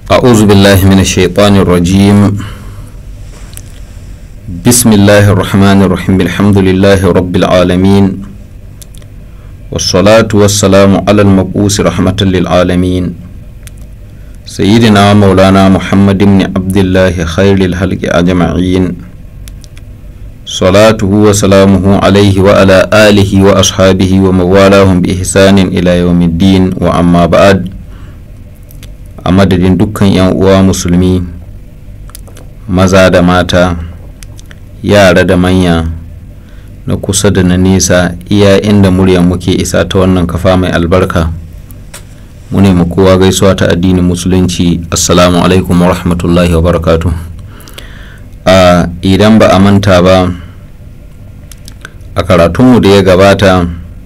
أعوذ بالله من الشيطان الرجيم بسم الله الرحمن الرحيم الحمد لله رب العالمين والصلاة والسلام على المبعوث رحمة للعالمين سيدنا مولانا محمد بن عبد الله خير الخلق أجمعين صلاته وسلامه عليه وعلى آله وأصحابه وموالاهم بإحسان إلى يوم الدين وأما بعد a madadin dukkan 'yan uwa musulmi maza da mata yara da manya na kusa da na nesa iya inda muryar muke isa ta wannan kafa mai albarka mu ne kowa gaisuwa ta addinin musulunci assalamu alaikum wa rahmatullahi wa barakatu a idan ba a manta ba a karatunmu da ya gabata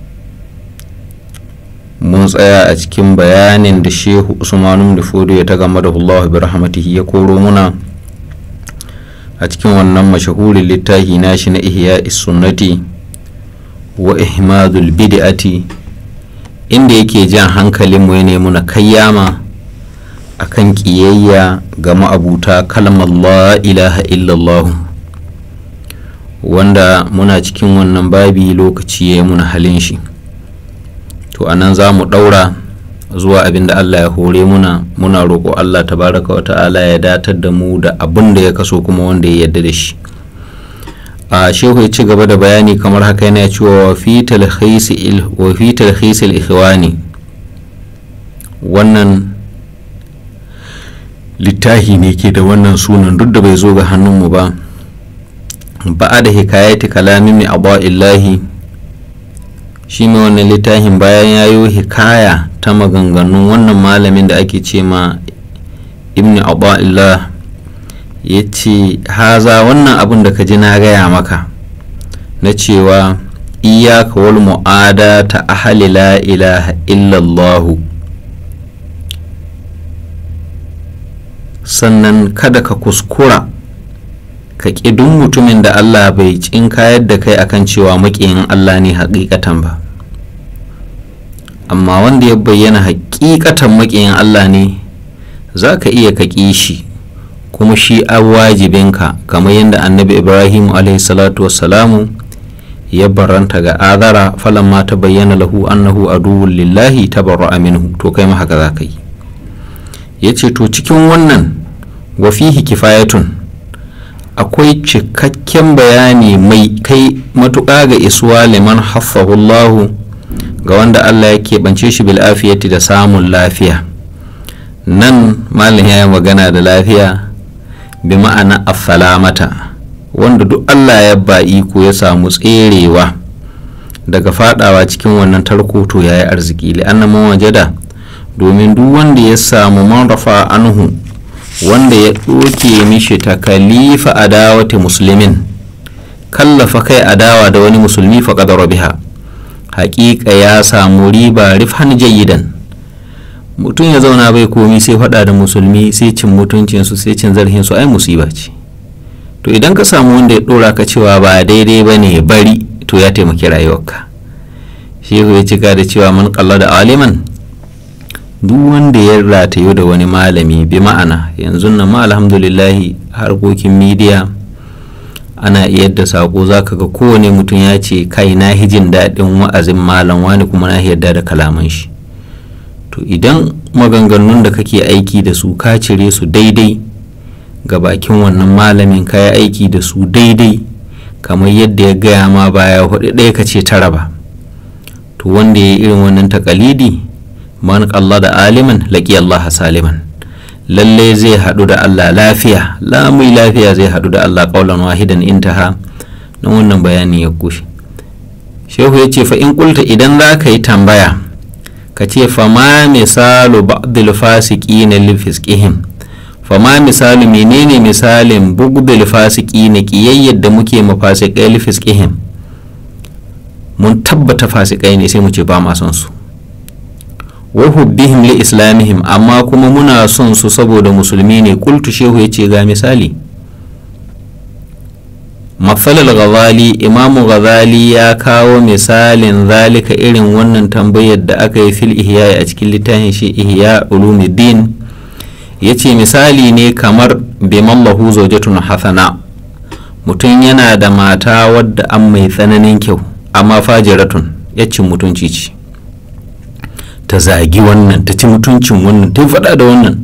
mun tsaya a cikin bayanin da shehu usmanu da fodo ya ta game da Allah bi rahmatihi ya koro muna a cikin wannan mashahurin littafi nashi na ihya sunnati wa ihmadul bid'ati inda yake jan hankalin mu ne muna kayyama akan kiyayya ga ma'abuta kalmar la ilaha illallah wanda muna cikin wannan babi lokaci ya yi muna halin shi to anan za mu ɗaura zuwa abin da Allah ya hore muna muna roƙo Allah tabaraka wa ta'ala ya datar da mu da abin da ya kaso kuma wanda ya yarda da shi a shehu ya ci gaba da bayani kamar haka yana cewa wa fi talhisi ikhwani wannan littahi ne ke da wannan sunan duk da bai zo ga hannunmu ba ba'a da hikayati kalamin mai abuwa illahi shi mai wannan littafin bayan ya yi hikaya ta maganganun wannan malamin da ake ce ma ibn abdullah ya ce haza wannan abin da ka ji na gaya maka na cewa iyaka wal mu'ada ta ahali la ilaha illallahu sannan kada ka kuskura ka ƙi duk mutumin da Allah bai cinkayar da kai akan cewa maƙiyin Allah ne haƙiƙatan ba amma wanda ya bayyana haƙiƙatan maƙiyin Allah ne za ka iya ka ƙi shi kuma shi an wajibinka kamar yadda annabi ibrahim salatu wassalamu ya baranta ga azara falan ma ta bayyana lahu annahu aduwwun lillahi tabarra'a minhu to kai ma haka za ka yi ya ce to cikin wannan wa fihi kifayatun akwai cikakken bayani mai kai matuƙa ga isuwa liman haffahullahu ga wanda Allah ya keɓance shi bil'afiyati da samun lafiya nan malin ya yi magana da lafiya bi ma'ana affalamata wanda duk Allah ya ba iko ya samu tserewa daga fadawa cikin wannan tarko to ya yi arziki li'anna wajada domin duk wanda ya samu man rafa anhu wanda ya ɗoke mishi takalifa adawati musulmin kallafa kai adawa da wani musulmi faƙadar biha haƙiƙa ya samu riba rifhan jayidan mutum ya zauna bai komi sai faɗa da musulmi sai cin mutuncinsu sai cin zarhinsu ai musiba ce to idan ka samu wanda ya ɗora ka cewa ba daidai ba ne bari to ya taimaki rayuwarka shehu ya cika da cewa man kalla da aliman duk wanda ya ratayo da wani malami bi ma'ana yanzu nan ma alhamdulillahi harkokin midiya ana iya da sako zaka ga kowane mutum ya ce kai na hijin daɗin wa'azin malam wani kuma na yarda da kalaman shi to idan maganganun da kake aiki da su ka cire su daidai ga bakin wannan malamin ka yi aiki da su daidai kamar yadda ya gaya ma baya hudu ɗaya ka ce tara ba to wanda ya yi irin wannan takalidi man Allah da aliman laƙi Allah saliman lallai zai haɗu da Allah lafiya lamai lafiya zai haɗu da Allah ƙaulan wahidan intaha na wannan bayani ya kushe shehu ya ce fa in kulta idan za ka yi tambaya ka ce fa ma misalu ba'dil fasiki na lifisqihim fa ma misalu menene misalin bugdil fasiki na kiyayyar da muke mafasikai lifisqihim mun tabbata fasikai ne sai mu ce ba ma son su wa hubbihim li islamihim amma kuma muna son su saboda musulmi ne kultu shehu ya ce ga misali matsalar ghazali imamu ghazali ya kawo misalin zalika irin wannan tambayar da aka yi fil ihya a cikin littafin shi ihya ulumuddin ya ce misali ne kamar bimallahu zaujatun hasana mutum yana da mata wadda an mai tsananin kyau amma fajiratun ya cin mutunci ce ta zagi wannan ta ci mutuncin wannan ta faɗa da wannan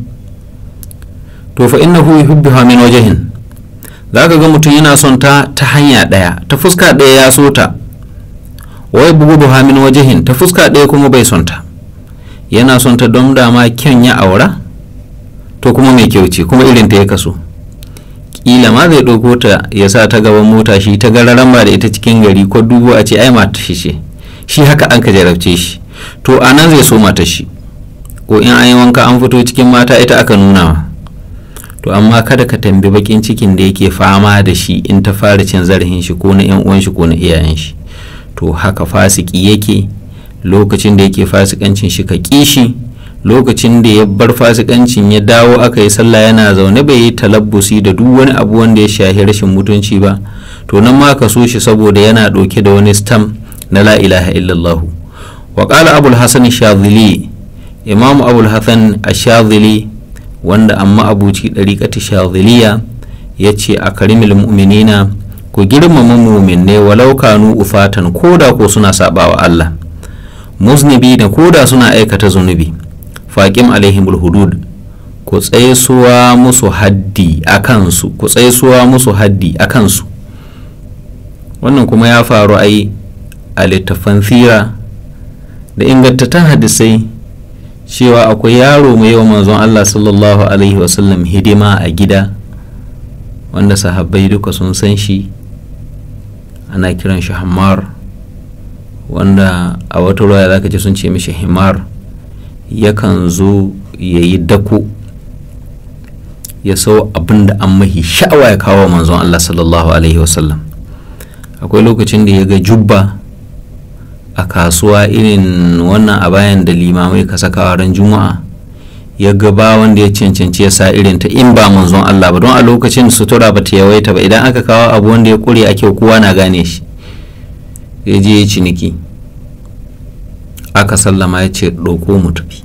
to fa innahu yuhibbuha min wajhin zaka ga mutum yana son ta ta hanya ɗaya ta fuska ɗaya ya so ta wai buguduha min wajhin ta fuska ɗaya kuma bai son ta yana son ta don dama kyan ya aura to kuma mai kyau ce kuma irin ta ya kaso kila ma zai ɗauko ta ya sa ta gaban mota shi ta gararan ba da ita cikin gari ko dubu a ce ai mata shi ce shi haka an ka jarabce shi to a nan zai so mata shi ko in an yi wanka an fito cikin mata ita aka nuna wa to amma kada ka tambi bakin cikin da yake fama da shi in ta fara cin zarafin shi ko na yan uwan shi ko na iyayen shi to haka fasiki yake lokacin da yake fasikancin shi ka kishi lokacin da ya bar fasikancin ya dawo aka yi sallah yana zaune bai yi talabbusi da duk wani abu wanda ya shahi rashin mutunci ba to nan ma ka so shi saboda yana ɗauke da wani stam na la ilaha illallahu wa qala abul hasan shadhili imam abul hasan ashadhili wanda amma abuci dariqati shadhiliya yace a karimil mu'minina ku girmama mu'minai walau kanu ufatan koda ko suna sabawa Allah muznibi da koda suna aikata zunubi faƙim alaihimul hudud ku tsaisuwa musu haddi a kansu ku tsaisuwa musu haddi a kansu wannan kuma ya faru ai a littafan fira da ingantattun hadisai cewa akwai yaro mai yawan manzon Allah sallallahu alaihi wasallam hidima a gida wanda sahabbai duka sun san shi ana kiran shi hammar wanda a wata ruwa za ka ji sun ce mishi himar yakan zo ya yi dako ya sau abin da an mahi sha'awa ya kawo manzon Allah sallallahu alaihi wasallam akwai lokacin da ya ga jubba a kasuwa irin wannan a bayan da limamai ka saka ran juma'a ya ga ba wanda ya cancanci ya sa irin ta in ba manzon Allah ba don a lokacin sutura ba ta yawaita ba idan aka kawo abu wanda ya kure a kyau kowa na gane shi ya je ya ciniki aka sallama ya ce ɗauko mu tafi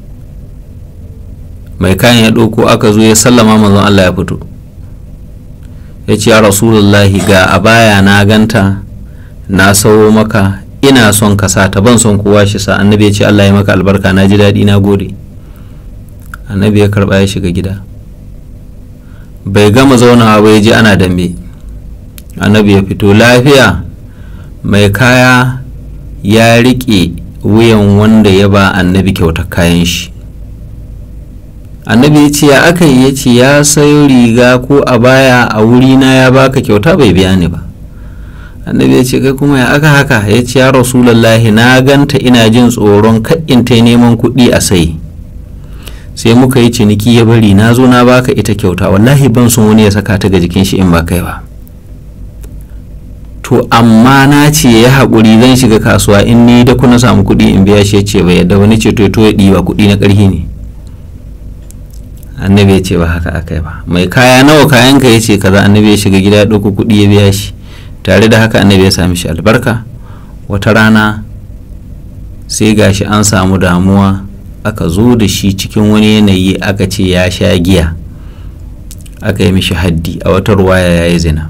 mai kayan ya ɗauko aka zo ya sallama manzon Allah ya fito ya ce ya rasulullahi ga a baya na ganta na sawo maka ina son ka sa ta ban son kowa shi sa annabi ya ce Allah ya maka albarka na ji daɗi na gode annabi ya karɓa ya shiga gida bai gama zaunawa ba ya ji ana dambe annabi ya fito lafiya mai kaya ya riƙe wuyan wanda ya ba annabi kyautar kayan shi annabi ya ce ya aka yi ya ce ya sayo riga ko a baya a wurina ya baka kyauta bai biya ni ba annabi ya ce kai kuma ya aka haka ya ce ya rasulallahi na ganta ina jin tsoron kaɗin ta neman kuɗi a sai sai muka yi ciniki ya bari na zo na baka ita kyauta wallahi ban son wani ya saka ta ga jikin shi in ba kai ba to amma na ce ya haƙuri zan shiga kasuwa in ni da kuna samu kuɗi in biya shi ya ce bai yadda wani ce to to ya ɗiba kuɗi na ƙarfi ne annabi ya ce ba haka aka yi ba mai kaya nawa kayan ka ya ce kaza annabi ya shiga gida ya ɗauko kuɗi ya biya shi tare da haka annabi ya sami shi albarka wata rana sai gashi an samu damuwa aka zo da shi cikin wani yanayi aka ce ya sha giya aka yi mishi haddi a wata ruwaya ya yi zina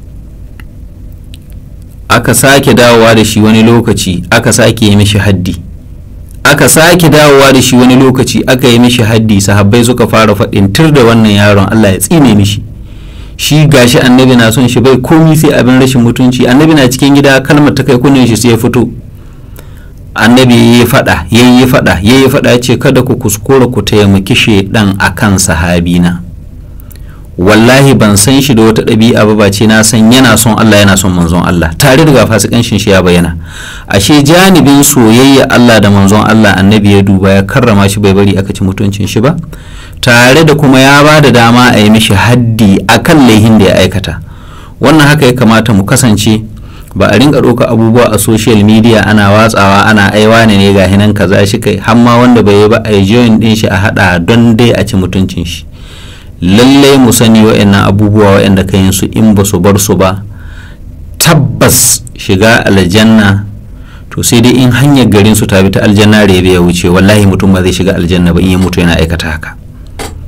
aka sake dawowa da shi wani lokaci aka sake yi mishi haddi aka sake dawowa da shi wani lokaci aka yi mishi haddi sahabbai suka fara faɗin tur da wannan yaron Allah ya tsine mishi shi gashi annabi na son shi bai komi sai abin rashin mutunci annabi na cikin gida kalmar ta kai kunnen shi sai ya fito annabi ya yi faɗa ya yi faɗa ya yi faɗa ce kada ku kuskura ku taimaki shaidan akan sahabina wallahi ban san shi da wata ɗabi'a ba ce na san yana son Allah yana son manzon Allah tare da fasikancin shi ya bayyana ashe janibin soyayya Allah da manzon Allah annabi ya duba ya karrama shi bai bari aka ci mutuncin shi ba tare da kuma ya ba da dama a yi mishi haddi akan laihin da ya aikata wannan haka ya kamata mu kasance ba a rinka ɗauka abubuwa a social media ana watsawa ana aiwa ne ne ga hinan kaza shi kai hamma wanda bai yi ba a yi join din shi a haɗa don dai a ci mutuncin shi lallai mu sani wa'annan abubuwa wa'anda ka yin su in ba su bar su ba tabbas shiga aljanna to sai dai in hanyar garin su ta bi ta aljanna rebe ya wuce wallahi mutum ba zai shiga aljanna ba in ya mutu yana aikata haka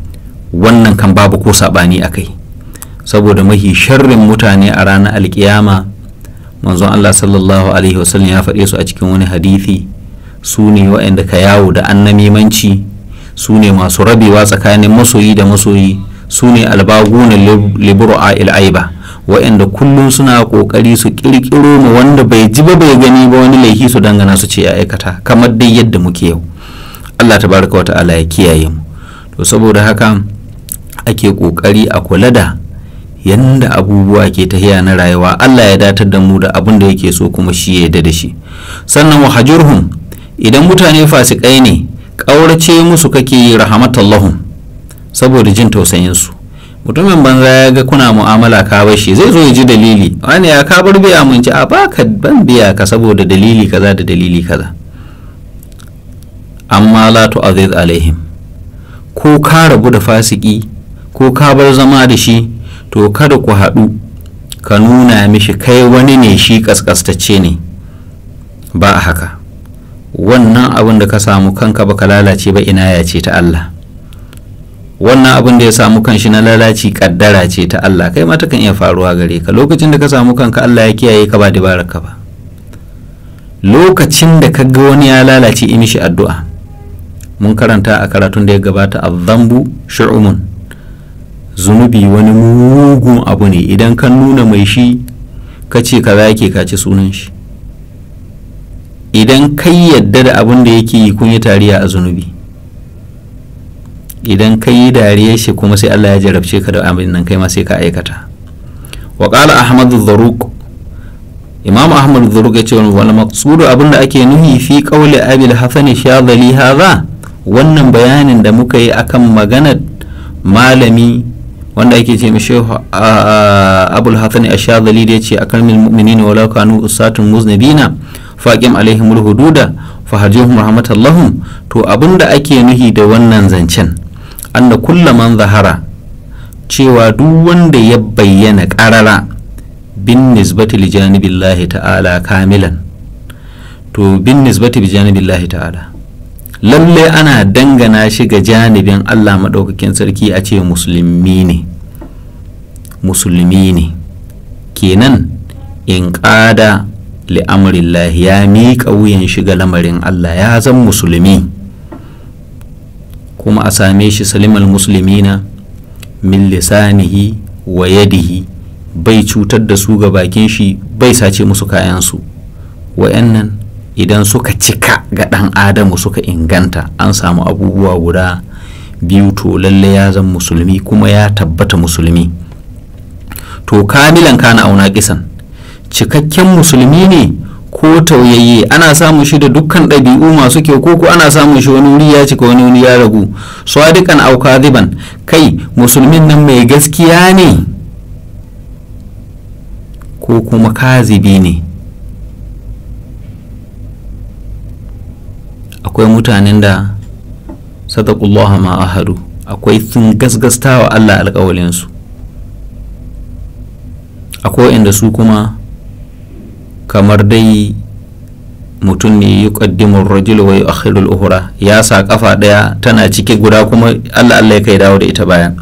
wannan kan babu ko saɓani a kai saboda mahi sharrin mutane a ranar alkiyama manzon Allah sallallahu alaihi wasallam ya faɗe su a cikin wani hadithi su ne waɗanda ka yawo da annamimanci su ne masu rabewa tsakanin masoyi da masoyi su ne albaguna libru'a il'aiba waɗanda kullum suna ƙoƙari su ƙirƙiro mu wanda bai ji ba bai gani ba wani laifi su dangana su ce ya aikata kamar dai yadda muke yau Allah tabaraka wa ta'ala ya kiyaye mu to saboda haka ake ƙoƙari a kula da yanda abubuwa ke tahiya na rayuwa Allah ya datar da mu da abin da yake so kuma shi ya yarda da shi sannan wa hajurhum idan mutane fasikai ne ƙaurace musu kake yi rahamatallahum saboda jin tausayin su mutumin banza ya ga kuna mu'amala ka bar shi zai zo ya ji dalili wani ya ka bar biya mun ci a baka ban biya ka saboda dalili kaza da dalili kaza amma la tu'aziz alaihim ko ka rabu da fasiki ko ka bar zama da shi to kada ku haɗu ka nuna mishi kai wani ne shi kaskastacce ne ba a haka wannan abin da ka samu kanka baka lalace ba ina ya ce ta Allah wannan abin da ya samu kanshi na lalaci kaddara ce ta Allah kai ma takan iya faruwa gare ka lokacin da ka samu kanka Allah ya kiyaye ka ba dabarar ka ba lokacin da ka ga wani ya lalace yi mishi addu'a mun karanta a karatun da ya gabata azzambu shu'umun zunubi wani mugun abu ne idan ka nuna mai shi ka ce kaza yake ka ci sunan shi idan kai yadda da abin da yake yi kun yi tariya a zunubi idan kai yi dariyar shi kuma sai Allah ya jarabce ka da abin nan kai ma sai ka aikata wa qala ahmadu dharuq imam ahmad dharuq ya ce wal maqsudu abin da ake nuhi fi qawli abil hasan shadhali hadha wannan bayanin da muka yi akan maganar malami wanda ake ce mishi abul hasan ashadhali da yace akan min mu'minina walau kanu usatun muznibina faqim alaihim hududa fahajihum rahmatallahum to abinda ake nuhi da wannan zancen anna kulla man zahara cewa duk wanda ya bayyana karara bin nisbati li janibillahi ta'ala kamilan to bin nisbati bi janibillahi ta'ala lalle ana dangana shi ga janibin Allah maɗaukakin sarki a ce musulmi ne musulmi ne kenan in ƙada li'amrillah ya miƙa wuyan shiga lamarin Allah ya zan musulmi kuma a same shi salimal musulmina min lisanihi wa yadihi bai cutar da su ga bakin shi bai sace musu kayansu wa'annan idan suka cika ga ɗan adamu suka inganta an samu abubuwa guda biyu to lalle ya zan musulmi kuma ya tabbata musulmi to kamilan kana auna kisan cikakken musulmi ne ko tauyayye ana samun shi da dukkan ɗabi'u masu kyau ko ko ana samun shi wani wuri ya cika wani wuri ya ragu sadiqan aw kadiban kai musulmin nan mai gaskiya ne ko kuma kazibi ne akwai mutanen da sadaqullaha ma ahadu akwai sun gasgasta wa Allah alƙawalinsu akwai inda su kuma kamar dai mutum ne yi ƙaddimin rajul wa yi akhirul uhura ya sa kafa ɗaya tana cike guda kuma Allah Allah ya kai dawo da ita bayan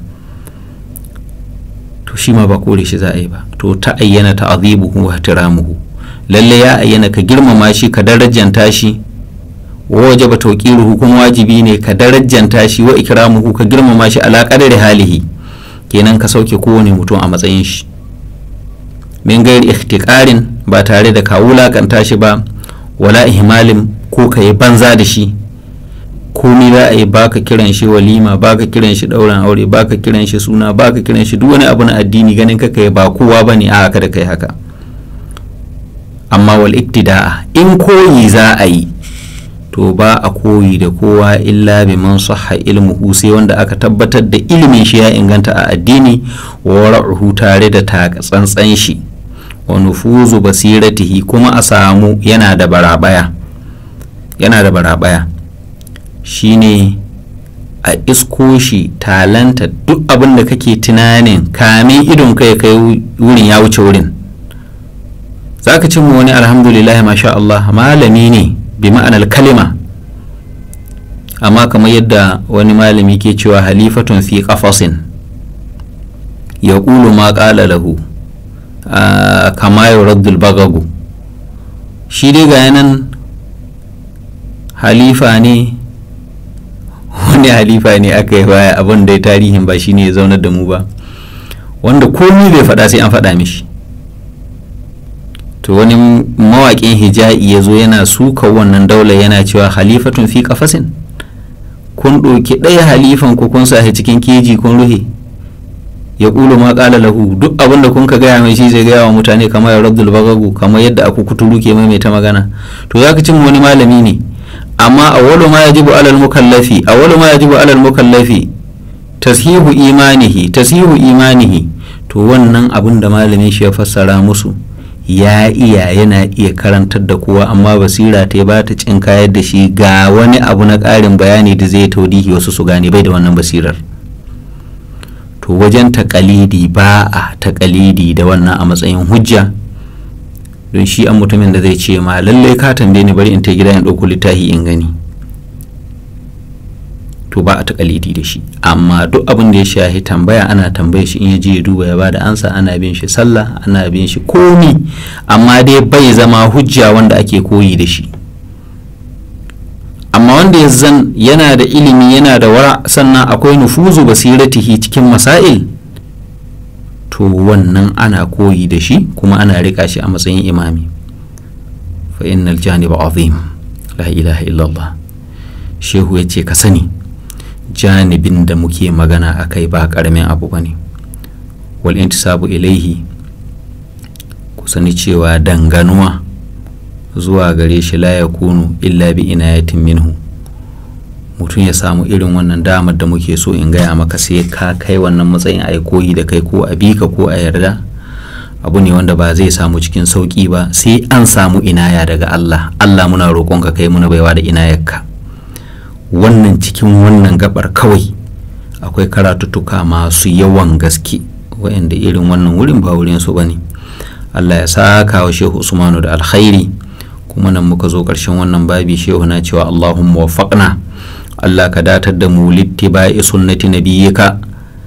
to shi ma ba kore shi za a yi ba to ta ayyana ta azibuhu wa tiramuhu lalle ya ayyana ka girmama shi ka darajanta shi waje ba tauƙiruhu kuma wajibi ne ka darajanta shi wa ikramuhu ka girmama shi ala qadari halihi kenan ka sauke kowane mutum a matsayin shi min gairi ikhtiqarin ba tare da ka wulakanta shi ba wala ihmalin ko ka yi banza da shi komai za a yi baka kiran shi walima baka kiran shi ɗauran aure baka kiran shi suna baka kiran shi duk wani abu na addini ganin ka kai ba kowa bane a haka da kai haka amma wal iktida'a in koyi za a yi to ba a koyi da kowa illa bi man sahha ilmuhu sai wanda aka tabbatar da ilimin shi ya inganta a addini wa ra'uhu tare da tsantsan shi wa nufuzu basiratihi kuma a samu yana da barabaya yana da barabaya shine a isko shi talanta duk abin da kake tunanin kamin idon kai kai wurin ya wuce wurin zaka cin wani alhamdulillah masha Allah malami ne bi ma'anar kalima amma kamar yadda wani malami ke cewa halifatun fi qafasin ya ƙulu ma ƙala lahu kama yuraddul bagagu shi dai ga yanan halifa ne wani halifa ne aka yi baya abin da tarihin ba shine ya zaunar da mu ba wanda komi bai faɗa sai an faɗa mishi to wani mawaƙin hija'i ya zo yana suka wannan daular yana cewa halifatun fi kafasin kun ɗauki ɗaya halifan ku kun sa cikin keji kun ruhe ya ƙulu ma ƙala lahu duk abin da kun ka gaya mai shi zai gaya wa mutane kamar ya rabdul bagagu kamar yadda aku kuturu ke maimaita magana to za ka cin wani malami ne amma awwalu ma yajibu alal mukallafi awwalu ma yajibu alal mukallafi tashihu imanihi tashihu imanihi to wannan abin da malamin shi ya fassara musu ya iya yana iya karantar da kowa amma basira ta ba ta cin kayar da shi ga wani abu na ƙarin bayani da zai taudihi wasu su gane bai da wannan basirar to wajen takalidi ba a takalidi da wannan a matsayin hujja don shi an mutumin da zai ce ma lallai ka tambaye ni bari in ta gida in ɗauko littafi in gani to ba a takalidi da shi amma duk abin da ya shahi tambaya ana tambaye shi in ya je ya duba ya bada ansa ana bin shi sallah ana bin shi komi amma dai bai zama hujja wanda ake koyi da shi amma wanda ya zan yana da ilimi yana da wara sannan akwai nufuzu basiratihi cikin masail to wannan ana koyi da shi kuma ana rika shi a matsayin imami fa innal janiba azim la ilaha illallah shehu ya ce ka sani janibin da muke magana a kai ba karamin abu ba ne wal intisabu ilaihi ku sani cewa danganuwa zuwa gare shi la ya kunu illa bi inayatin minhu mutum ya samu irin wannan damar da muke so in gaya maka sai ka kai wannan matsayin a koyi da kai ko a bika ko a yarda abu ne wanda ba zai samu cikin sauki ba sai an samu inaya daga Allah Allah muna roƙonka kai muna baiwa da inayarka wannan cikin wannan gabar kawai akwai karatuttuka masu yawan gaske waɗanda irin wannan wurin ba wurin su bane Allah ya saka wa Shehu Usmanu da alkhairi kuma nan muka zo ƙarshen wannan babi Shehu na cewa Allahumma waffaqna Allah ka datar da mu littiba'i sunnati nabiyyika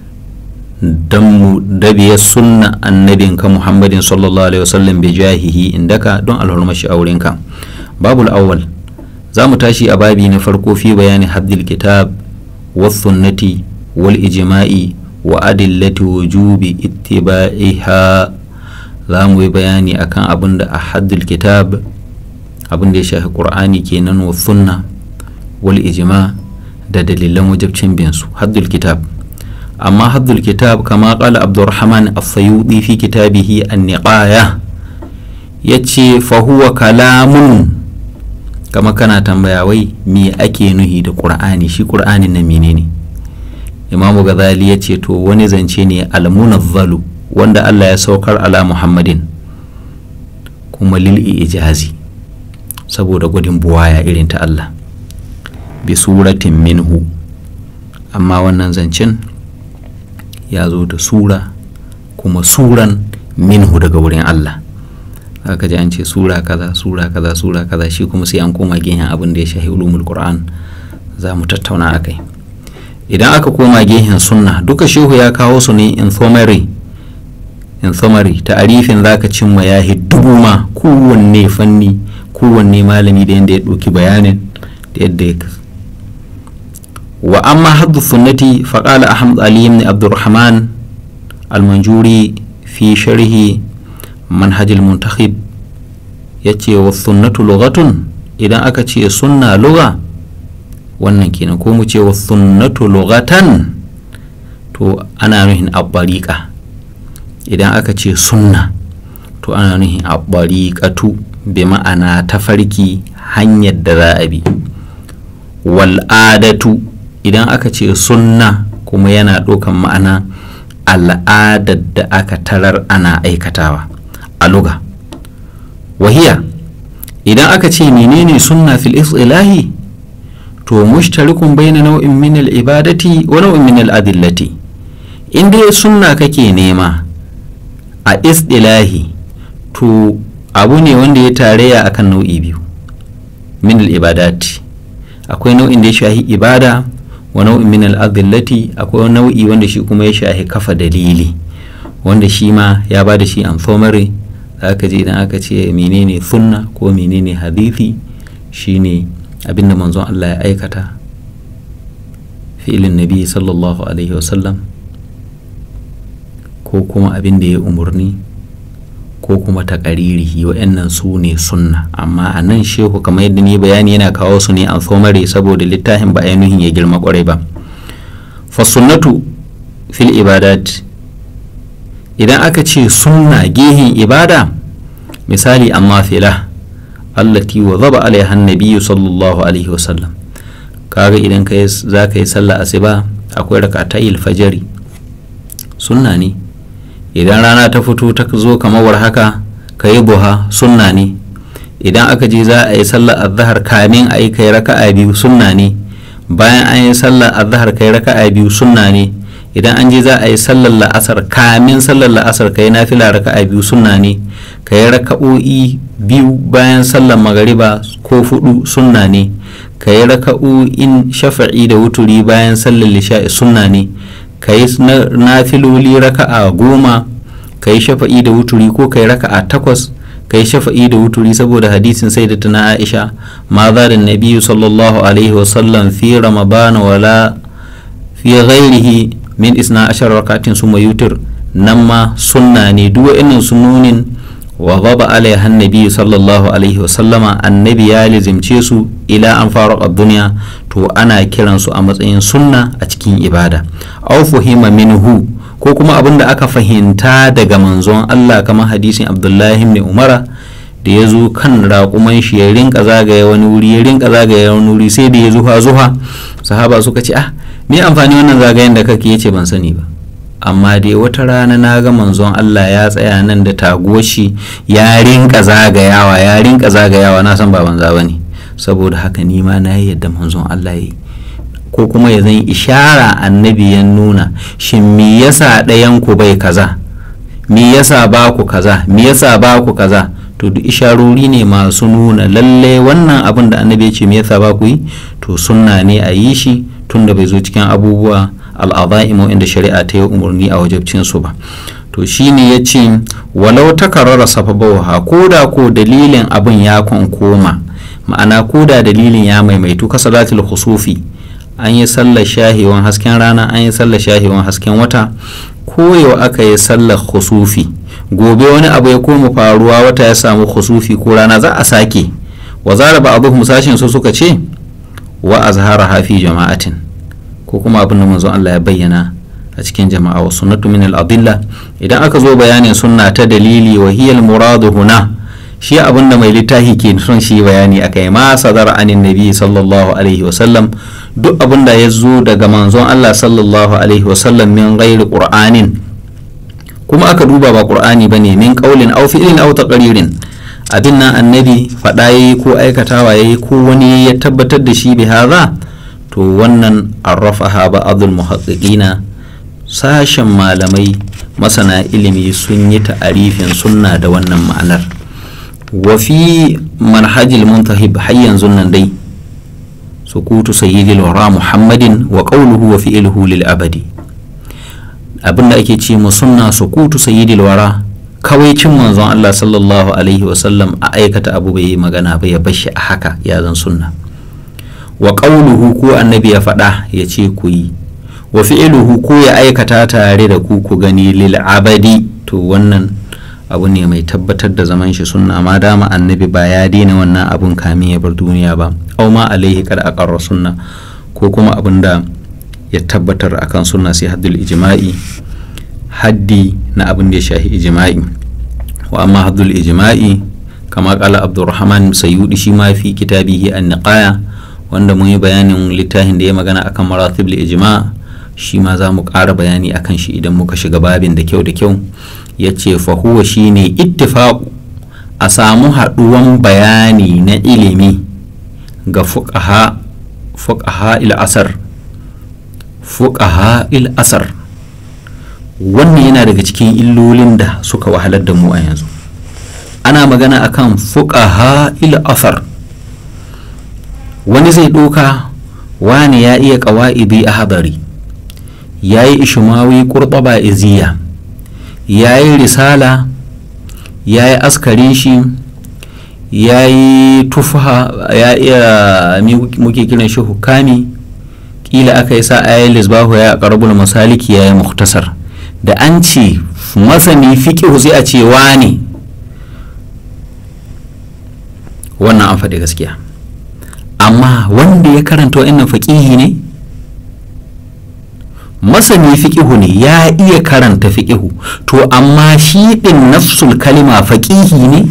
dan mu dabiyar sunna annabinka Muhammadin sallallahu alaihi wasallam bi jahihi indaka don alhurmashi aurenka babul awwal za mu tashi a babi na farko fi bayani haddil kitab sunnati wal ijma'i wa adillati wujubi ittiba'iha za mu yi bayani akan abin da a haddil kitab abin da ya shafi qur'ani kenan wa sunna wal ijma da dalilan wajibcin bin su haddul kitab amma haddul kitab kama qala abdurrahman as-sayyudi fi kitabihi an-niqaya yace fa huwa kalamun kama kana tambaya wai me ake nuhi da ƙur'ani shi ƙur'ani na menene imamu gazali ya ce to wani zance ne almunazzalu wanda allah ya saukar ala muhammadin kuma lil ijazi saboda gudun buwaya irin ta allah bi suratin minhu amma wannan zancen ya zo da sura kuma suran minhu daga wurin allah aka ji an ce sura kaza sura kaza sura kaza shi kuma sai an koma gehen abin da ya shahi ulumul qur'an za mu tattauna akai idan aka koma gehen sunna duka shehu ya kawo su ne in summary in summary ta'arifin zaka cimma ya dubu ma kowanne fanni kowanne malami da yadda ya ɗauki bayanin da yadda ya wa amma haddu sunnati faqala ahmad ali ibn abdurrahman al-manjuri fi sharhi manhajil muntakhib ya ce wa sunnatu lugatun idan aka ce sunna luga wannan kenan ko mu ce wa sunnatu lugatan to ana nuhin abbariƙa idan aka ce sunna to ana nuhin abbariƙatu bi ma'ana tafarki hanyar da za a bi wal'adatu idan aka ce sunna kuma yana ɗaukan ma'ana al'adar da aka tarar ana aikatawa a luga wahiya idan aka ce menene sunna fil ilahi to mushtarikun baina nau'in min al ibadati wa nau'in min al adillati in dai sunna kake nema a istilahi to abu ne wanda ya tarayya akan nau'i biyu min al ibadati akwai nau'in da ya shahi ibada wa nau'in min al'adillati akwai nau'i wanda shi kuma ya shahi kafa dalili wanda shi ma ya ba da shi amfomare aka ji idan aka ce menene sunna ko menene hadithi shine abinda manzon Allah ya aikata fi'ilin nabi sallallahu alaihi wasallam ko kuma abin da ya umarni ko kuma taƙaririhi wa'annan su ne sunna amma a nan shehu kamar yadda ni bayani yana kawo su ne alfomare saboda littafin ba ainihin ya girma kwarai ba fasunnatu fil ibadat idan aka ce sunna gehin ibada misali amma fila allati wa zaba alaiha nabiyyu sallallahu alaihi wasallam kaga idan ka za ka yi sallah asuba akwai rakatayil fajari sunna ne idan rana ta fito ta zo kamar haka ka yi buha sunna ne idan aka je za a yi sallar azhar kamin a yi kai raka'a biyu sunna ne bayan an yi sallar azhar kai raka'a biyu sunna ne idan an je za a yi sallar la'asar kamin sallar la'asar kai nafila raka'a biyu sunna ne ka yi raka'o'i biyu bayan sallar magariba ko fudu sunna ne ka yi raka'o'in shafa'i da wuturi bayan sallar lisha'i sunna ne ka yi nafiloli raka'a goma ka yi shafa'i da wuturi ko ka yi raka'a takwas ka yi shafa'i da wuturi saboda hadisin sai da tana aisha ma za da nabiyu sallallahu alaihi wasallam fi ramadana wala fi ghairihi min isna ashar rakatin suma yutir nan ma sunna ne duk wa'annan sununin wa gaba alaiha annabi sallallahu alaihi wasallama annabi ya lizimce su ila an fara duniya to ana kiran su a matsayin sunna a cikin ibada aw fuhima minhu ko kuma abin da aka fahimta daga manzon Allah kamar hadisin Abdullahi ibn Umara da ya zo kan raƙuman shi ya rinka zagaya wani wuri ya rinka zagaya wani wuri sai da ya zuha zuha sahaba suka ce ah me amfani wannan zagayen da kake yace ban sani ba amma dai wata rana na ga manzon Allah ya tsaya nan da tagoshi ya rinka zagayawa ya rinka zagayawa na san ba banza bane saboda haka ni ma na yi yadda manzon Allah ya yi ko kuma ya zan ishara annabi ya nuna shin me yasa ɗayan ku bai kaza me yasa ba ku kaza me yasa ba ku kaza to duk isharori ne masu nuna lalle wannan abin da annabi ya ce me yasa ba ku yi to sunna ne a yi shi tunda bai zo cikin abubuwa al'adha'imu inda shari'a ta yi umarni a wajabcin su ba to shine ya ce walau ta karara sababawa ko da ko dalilin abin ya koma ma'ana ko da dalilin ya maimaitu ka salatul khusufi an yi sallar shahewan hasken rana an yi sallar shahewan hasken wata ko yau aka yi sallar khusufi gobe wani abu ya koma faruwa wata ya samu khusufi ko rana za a sake wa zara ba abu sashin su suka ce wa azhara hafi jama'atin ko kuma abin da manzon Allah ya bayyana a cikin jama'a wa sunnatu min al-adilla idan aka zo bayanin sunna ta dalili wa hiya al-muradu huna shi abin da mai littafi ke son shi bayani akai ma sadar anin nabi sallallahu alaihi wa sallam duk abin da ya zo daga manzon Allah sallallahu alaihi wa sallam min ghairi qur'anin kuma aka duba ba qur'ani bane min qaulin aw fi'lin aw taqririn abin nan annabi faɗa yayi ko aikatawa yayi ko wani ya tabbatar da shi bi hadha to wannan arrafaha ba'adul muhaqqiqina sashen malamai masana ilimi sun yi ta'arifin sunna da wannan ma'anar wa fi manhajil muntahib har yanzu nan dai sukutu sayyidil wara muhammadin wa qawluhu wa fi'luhu lil abadi abinda ake ce mu sunna sukutu sayyidil wara kawai cin manzon Allah sallallahu alaihi wa sallam a aikata abu bai yi magana ba ya bashi a haka ya zan sunna wa ƙauluhu ko annabi ya faɗa ya ce ku yi wa fi'iluhu ko ya aikata tare da ku ku gani lil abadi to wannan abu ne mai tabbatar da zaman shi sunna ma dama annabi ba ya daina wannan abun kamin ya bar duniya ba au ma alaihi kad aqarra sunna ko kuma abin da ya tabbatar akan sunna sai haddul ijma'i haddi na abin da ya shahi ijma'i wa amma haddul ijma'i kama kala abdurrahman sayyudi shi ma fi kitabihi an-niqaya wanda mun yi bayanin littafin da ya magana akan maratib ijma shi ma za mu ƙara bayani akan shi idan muka shiga babin da kyau da kyau ya ce fahuwa shi ne ittifaƙu a samu haɗuwan bayani na ilimi ga fuƙaha il asar fuƙaha il asar wannan yana daga cikin illolin da suka wahalar da mu a yanzu ana magana akan fuƙaha il asar wani zai ɗoka wani ya iya ƙawa'idi a habari ya yi ishimawi ƙurɓaba iziya ya yi risala ya yi askarin shi ya yi tufa ya iya muke kiran shi hukami kila aka yi sa ayi lisbahu ya karbul masaliki ya yi muktasar da an ce masani fiƙihu sai a ce ne wannan an faɗi gaskiya amma wanda ya karanta wa'annan faƙihi ne masani fiƙihu ne ya iya karanta fiƙihu to amma shi ɗin nafsul kalima faƙihi ne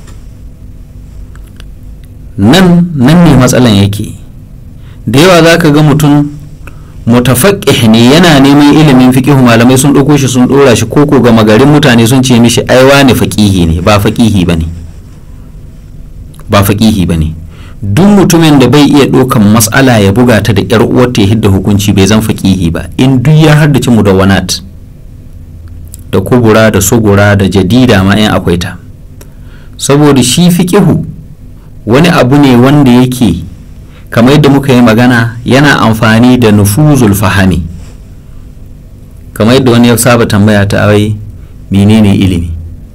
nan nan ne matsalan yake da yawa za ka ga mutum mutafaqqih ne yana neman ilimin fiqihu malamai sun ɗauko shi sun ɗora shi koko ga magarin mutane sun ce mishi aiwa ne faqihi ne ba faqihi bane ba faqihi bane duk mutumin da bai iya ɗaukan matsala ya buga ta da yar uwarta ya hidda hukunci bai zan faqihi ba in duk ya haddace mudawwanat da kubura da sugura da jadida ma in akwai ta saboda shi fiqihu wani abu ne wanda yake kamar yadda muka yi magana yana amfani da nufuzul fahami kamar yadda wani ya saba tambaya ta awai menene ilimi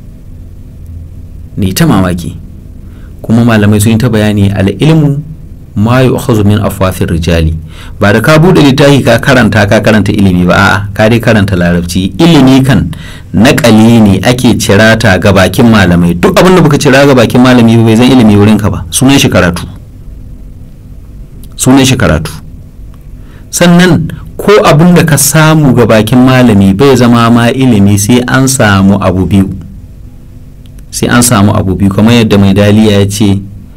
ne ta mamaki kuma malamai sun yi ta bayani al'ilmu ma yu'khadhu min afwafir rijali ba da ka bude littafi ka karanta ka karanta ilimi ba a'a ka dai karanta larabci ilimi kan naƙali ne ake cirata ga bakin malamai duk abin da baka cira ga bakin malami bai zan ilimi wurin ka ba sunan shi karatu sunan shi karatu sannan ko abin da ka samu ga bakin malami bai zama ma ilimi sai an samu abu biyu sai an samu abu biyu kamar yadda mai daliya ya ce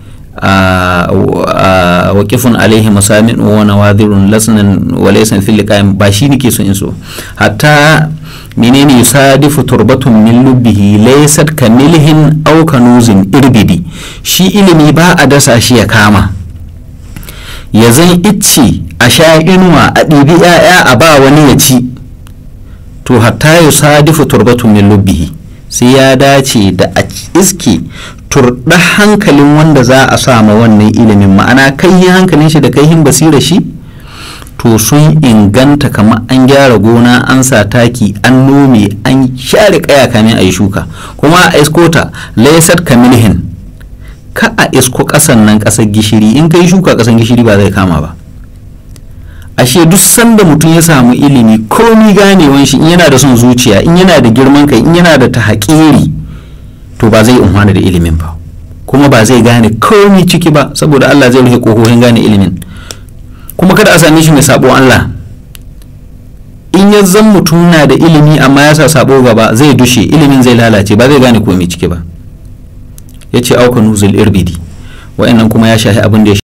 waƙifun alaihi masamin wa nawadirun lasnan wa laysan fil liqa'im ba shi nake so in so hatta menene yusadifu turbatun min lubbihi laysat kamilhin aw kanuzin irbidi shi ilimi ba a dasa shi ya kama ya zan icce a sha inuwa a ɗibi 'ya'ya a ba wani ya ci to hatta yusadifu turbatun min lubbihi sai ya dace da a iske turɗa hankalin wanda za a sama wannan ilimin ma'ana kai hankalin shi da kaihin basira shi to sun inganta kamar an gyara gona an sa taki an nome an share kaya kamin a yi shuka kuma a iskota laysat kamilhin ka a isko kasan nan kasar gishiri in kai shuka kasan gishiri ba zai kama ba ashe duk sanda mutum ya samu ilimi komi ganewan shi in yana da son zuciya in yana da girman kai in yana da tahakiri to ba zai umhana da ilimin ba kuma ba zai gane komi ciki ba saboda Allah zai rufe kokohin gane ilimin kuma kada a same shi mai sabo Allah in ya zan mutum na da ilimi amma ya sa sabo gaba zai dushe ilimin zai lalace ba zai gane komi ciki ba ya ce auka nuzul irbidi wa'annan kuma ya shahi abin da ya